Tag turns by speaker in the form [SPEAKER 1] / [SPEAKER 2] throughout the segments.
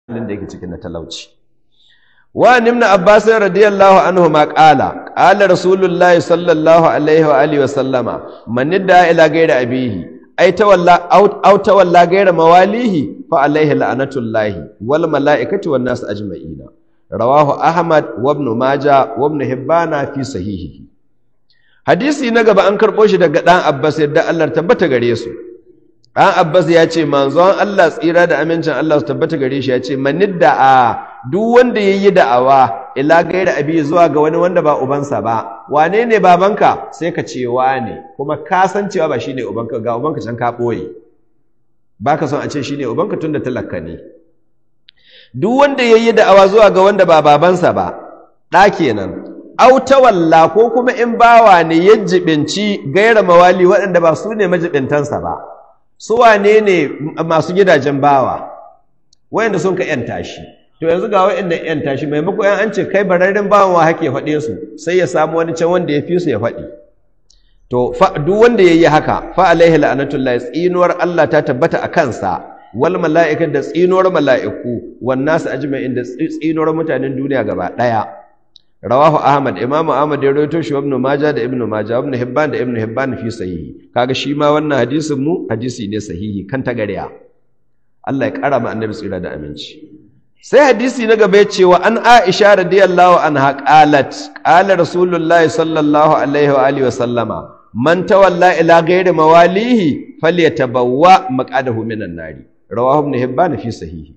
[SPEAKER 1] halin da yake cikin na talauci wa nimna abbas radiyallahu anhu ma qala qala rasulullahi sallallahu alaihi wa alihi wa sallama man idda ila ghairi abihi ay tawalla aw tawalla ghairi mawalihi fa alaihi la'natullahi wal malaikati wan nas ajma'ina rawahu ahmad wa ibn majah wa ibn hibbana fi sahihihi hadisi na gaba an karbo shi daga dan abbas yadda Allah tabbata gare su dan abbas ya ce manzon Allah tsira da amincin Allah su tabbata gare shi ya ce manidda a duk wanda yayi da'awa ila gaira abi zuwa ga wani wanda ba ubansa ba wane ne babanka sai ka ce wane kuma ka san cewa ba shine ubanka ga ubanka can ka boye baka son a ce shine ubanka tunda talakka ne duk wanda yayi da'awa zuwa ga wanda ba babansa ba da kenan au tawalla ko kuma in bawa ne ya jibinci gaira mawali waɗanda ba su ne majibintansa ba su wane ne masu gidajen bawa wayanda sun ka yanta shi to yanzu ga wayanda yanta shi maimako yan an ce kai bararren bawan wa hake faɗe su sai ya samu wani can wanda ya fi su ya faɗi to duk wanda yayi haka fa alaihi la'natullahi tsinuwar Allah ta tabbata a kansa wal mala'ikat da tsinuwar mala'iku wan nasu ajma'in da tsinuwar mutanen duniya gaba daya rawahu ahmad imam ahmad ya rawaito shi ibn majah da ibn majah ibn hibban da ibn hibban fi sahihi kaga shi ma wannan hadisin mu hadisi ne sahihi kan tagariya Allah ya kara ma annabi tsira da aminci sai hadisi na gaba ya ce wa an aisha radiyallahu anha qalat qala rasulullahi sallallahu alaihi wa alihi wa sallama man tawalla ila ghairi mawalihi falyatabawwa maqadahu minan nari rawahu ibn hibban fi sahihi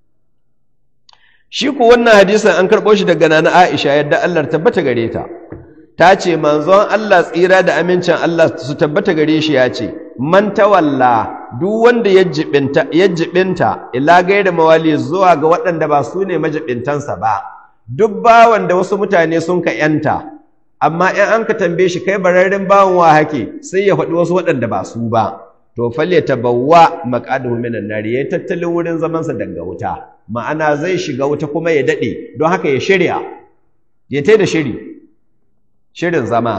[SPEAKER 1] shi ku wannan hadisin an karɓo shi daga nana Aisha yadda Allah tabbata gare ta ta ce manzon Allah tsira da amincin Allah su tabbata gare shi ya ce man tawalla duk wanda ya jibinta ya jibinta ila gaira mawali zuwa ga waɗanda ba su ne majibintansa ba duk bawan da wasu mutane sun ka yanta amma in an ka tambaye shi kai bararren bawan wa hake sai ya faɗi wasu waɗanda ba su ba to falle tabawwa maqadahu minan nari yayi tattalin wurin zamansa daga wuta ma'ana zai shiga wuta kuma ya dade don haka ya shirya ya tai da shiri shirin zama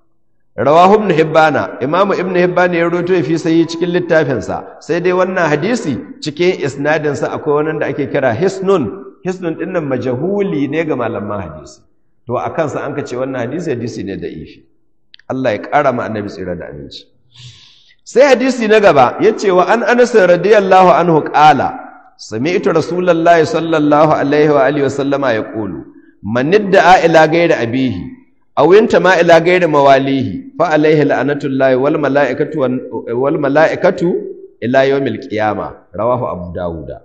[SPEAKER 1] rawahu ibn hibbana imamu ibn hibbana ya roto ya fi sayi cikin littafinsa sai dai wannan hadisi cikin isnadin sa akwai wani da ake kira hisnun hisnun din nan majhuli ne ga malaman hadisi to a kansa an ka ce wannan hadisi hadisi ne da ifi Allah ya kara ma annabi tsira da aminci sai hadisi na gaba ya ce wa an anas radiyallahu anhu qala sami'tu rasulullahi sallallahu alaihi wa alihi wa sallama yaqulu man idda'a ila ghairi abihi aw ma ila ghairi mawalihi fa alaihi la'natullahi wal mala'ikatu wal mala'ikatu ila yawmil qiyama rawahu abu dawuda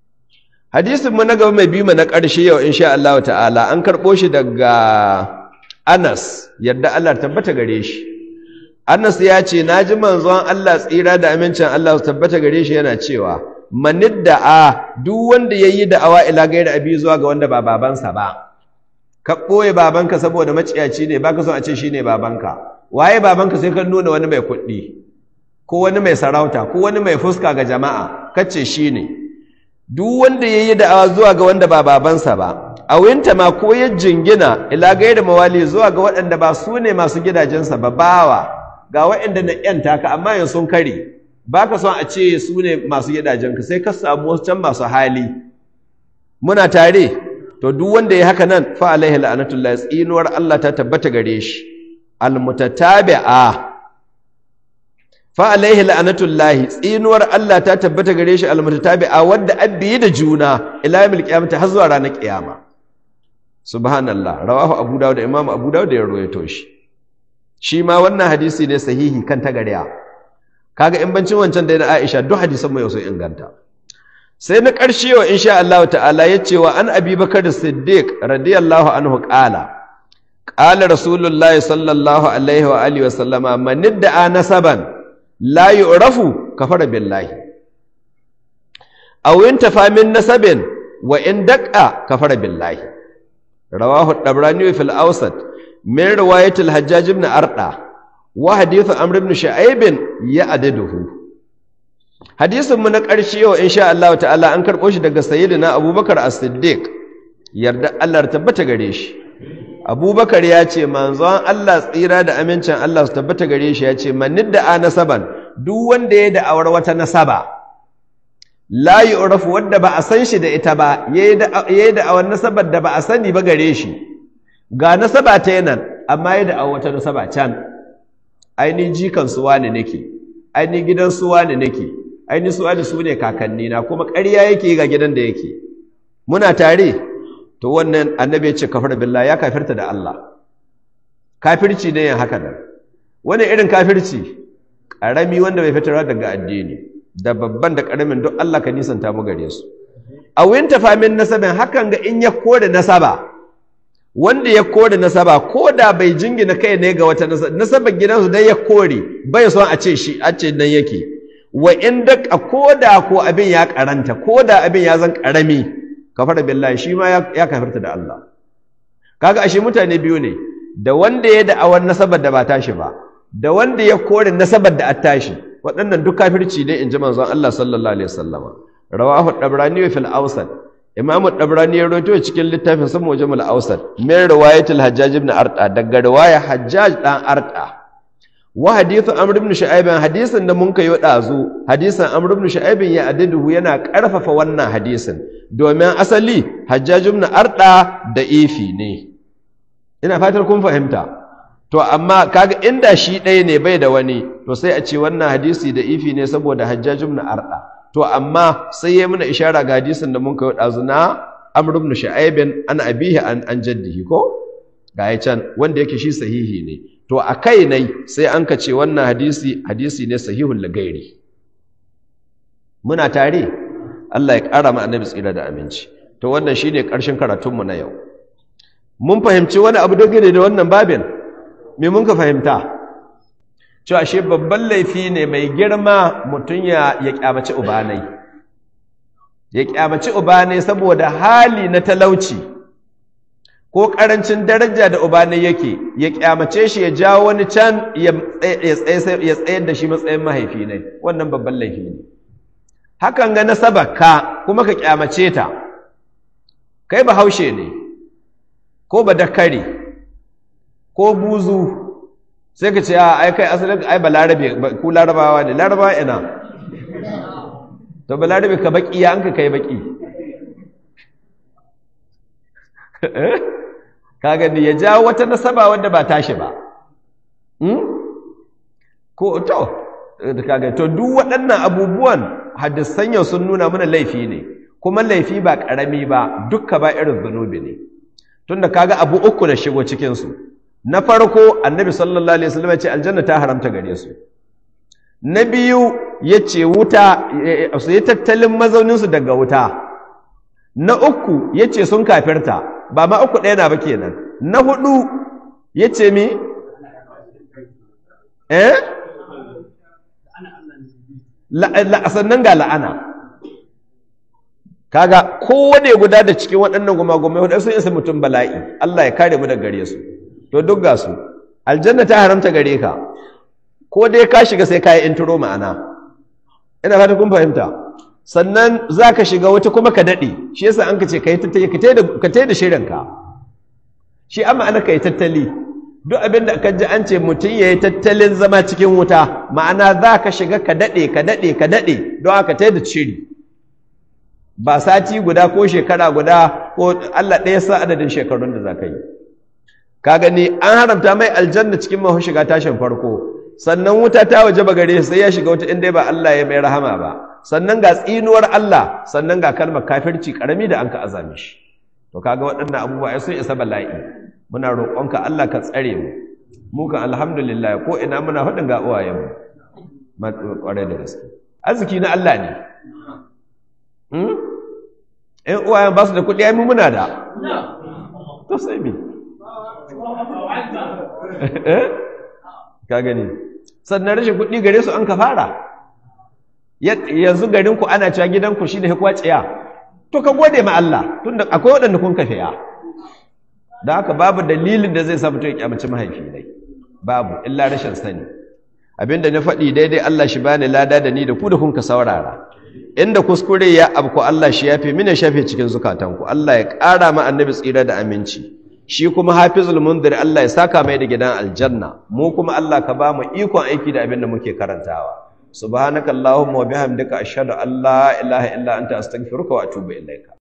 [SPEAKER 1] hadisin mu na gaba mai bi na ƙarshe yau insha Allah ta'ala an karɓo shi daga Anas yadda Allah tabbata gare shi Anas ya ce na ji manzon Allah tsira da amincin Allah su tabbata gare shi yana cewa manidda a duk wanda yayi da'awa ila gairi abi zuwa ga wanda ba babansa ba ka ɓoye babanka saboda maciyaci ne baka son a ce shine babanka waye babanka sai ka nuna wani mai kuɗi ko wani mai sarauta ko wani mai fuska ga jama'a kace shine duk wanda yayi da'awa zuwa ga wanda ba babansa ba a winta ma ko ya jingina ila gairi mawali zuwa ga waɗanda ba su ne masu gidajensa ba bawa ga waɗanda na ‘yanta ka amma yin sun kare ba ka son a ce su ne masu gidajenka sai ka samu wasu can masu hali muna tare to duk wanda ya haka nan fa alaihi la'anatullah tsinuwar Allah ta tabbata gare shi almutatabi'a fa alaihi la'anatullah tsinuwar Allah ta tabbata gare shi almutatabi'a wanda abbi da juna ila yawmil qiyamah har zuwa ranar kiyama subhanallah rawahu abu dawud imam abu dawud ya rawaito shi shi ma wannan hadisi ne sahihi kan tagariya kaga in bancin wancan da na Aisha duk hadisan mu yau sun inganta sai na ƙarshe wa insha Allah ta'ala yace wa an Abi Bakar Siddiq radiyallahu anhu qala qala Rasulullah sallallahu alaihi wa alihi wa sallama man idda'a nasaban la yu'rafu kafara billahi aw intafa min nasabin wa in daqqa kafara billahi rawahu ad-Dabrani fil Awsat min riwayat al-Hajjaj ibn Arda wa hadith Amr ibn Shu'aib ya'diduhu hadisin mu na ƙarshe yau insha Allah ta'ala an karɓo shi daga sayyidina Abubakar As-Siddiq yarda Allah tabbata gare shi Abubakar ya ce manzon Allah tsira da amincin Allah su tabbata gare shi ya ce man nidda nasaban duk wanda ya da'awar wata nasaba la yu'rafu wanda ba a san shi da ita ba yayi da awan nasabar da ba a sani ba gare shi ga nasaba ta yanan amma yayi da awan wata nasaba can aini jikan su wani nake aini gidan su wani nake aini su wani su ne kakanni na kuma ƙarya yake ga gidan da yake muna tare to wannan annabi ya ce kafar billahi ya kafirta da Allah kafirci ne yin haka nan wani irin kafirci ƙarami wanda bai fitarwa daga addini da babban da ƙaramin duk Allah ka nisanta mu gare su a wuyin tafamin nasabin hakan ga in ya kore nasaba wanda ya kore nasaba ko da bai jingina kai ne ga wata nasaba nasabar gidansu dai ya kore bai son a ce shi a ce nan yake wa in da ko da ko abin ya karanta ko da abin ya zan karami kafara billahi shi ma ya kafirta da Allah kaga ashe mutane biyu ne da wanda ya da'awar nasabar da ba tashi ba da wanda ya kore nasabar da an tashi waɗannan duk kafirci ne in ji manzon Allah sallallahu alaihi wasallam rawahu dabrani fil awsat imam dabrani ya rawaito cikin littafin sa mujammal awsat min riwayatil hajjaj ibn arta daga riwaya hajjaj dan arta wa hadithu amr ibn shu'aib hadisin da mun kai dazu hadisin amr ibn shu'aib ya adduhu yana karfafa wannan hadisin domin asali hajjaj ibn arta da ifi ne ina fatar kun fahimta to amma kaga inda shi ɗaya ne bai da wani to sai a ce wannan hadisi da ifi ne saboda hajjaj ibn arda to amma sai ya muna ishara ga hadisin da mun kai dazu na amr ibn shu'aib an abihi an an jaddihi ko ga ya can wanda yake shi sahihi ne to a kai ne sai an ka ce wannan hadisi hadisi ne sahihul lagairi muna tare Allah ya ƙara ma annabi tsira da aminci to wannan shine ƙarshen karatunmu na yau mun fahimci wani abu dangane da wannan babin me mun ka fahimta cewa shi babban laifi ne mai girma mutum ya ya kyamaci ubanai ya kyamaci ubanai saboda hali na talauci ko karancin daraja da ubanai yake ya kyamace shi ya jawo wani can ya tsayar da shi matsayin mahaifi ne wannan babban laifi ne hakan ga nasabaka kuma ka kyamace ta kai bahaushe ne ko ba dakare ko buzu sai ka ce a ai kai asalin ai ba larabe ku larabawa ne larabawa ina to ba larabe ka baki ya an ka kai baki ka gani ya jawo wata nasaba wadda ba tashi ba ko to kaga to duk waɗannan abubuwan hadisan yau sun nuna mana laifi ne kuma laifi ba ƙarami ba dukka ba irin zunubi ne tunda kaga abu uku da shigo cikinsu na farko annabi sallallahu alaihi wasallam ya ce aljanna ta haramta gare su na biyu ya ce wuta su yi tattalin mazauninsu daga wuta na uku ya ce sun kafirta ba ma uku ɗaya na ba kenan na hudu ya ce mi eh sannan ga la'ana kaga kowane guda da cikin waɗannan gumagumai wadda sun isa mutum bala'i Allah ya kare mu daga gare su to duk ga su aljanna ta haramta gare ka ko dai ka shiga sai ka yi intro ma'ana ina fata kun fahimta sannan za ka shiga wata kuma ka daɗe shi yasa an ka ce ka yi tattali ka tai da shirinka shi amma ana ka yi tattali duk abin da ka ji an ce mutum ya yi tattalin zama cikin wuta ma'ana za ka shiga ka daɗe ka daɗe ka daɗe don haka tai da shiri ba sati guda ko shekara guda ko Allah ɗaya sa adadin shekarun da za ka yi ka gani an haramta mai aljanna cikin mahu shiga tashin farko sannan wuta ta waje ba gare sai ya shiga wata inda ba Allah ya mai rahama ba sannan ga tsinuwar Allah sannan ga kalmar kafirci karami da an ka azame shi to kaga waɗannan abubuwa ai sun isa bala'i muna roƙonka Allah ka tsare mu mu kan alhamdulillah ko ina muna hudin ga uwayen mu kwarai da gaske arziki na Allah ne in uwayen ba su da kuɗi ai mu muna da to sai mi ka gani sannan rashin kuɗi gare su an ka fara yanzu garinku ana cewa gidanku shi ne hikwaciya to ka gode ma Allah tunda akwai waɗanda kun kafiya da haka babu dalilin da zai sa mutum ya kyamaci mahaifi dai babu illa rashin sani abinda na faɗi daidai Allah shi bani lada da ni da ku da kun ka saurara inda kuskure ya abku Allah shi yafe mini shafe cikin zukatanku Allah ya ƙara ma annabi tsira da aminci shi kuma hafizul munzir Allah ya saka mai da gidan aljanna mu kuma Allah ka ba mu ikon aiki da abin da muke karantawa subhanakallahumma wa bihamdika ashhadu an la ilaha illa anta astaghfiruka wa atubu ilaika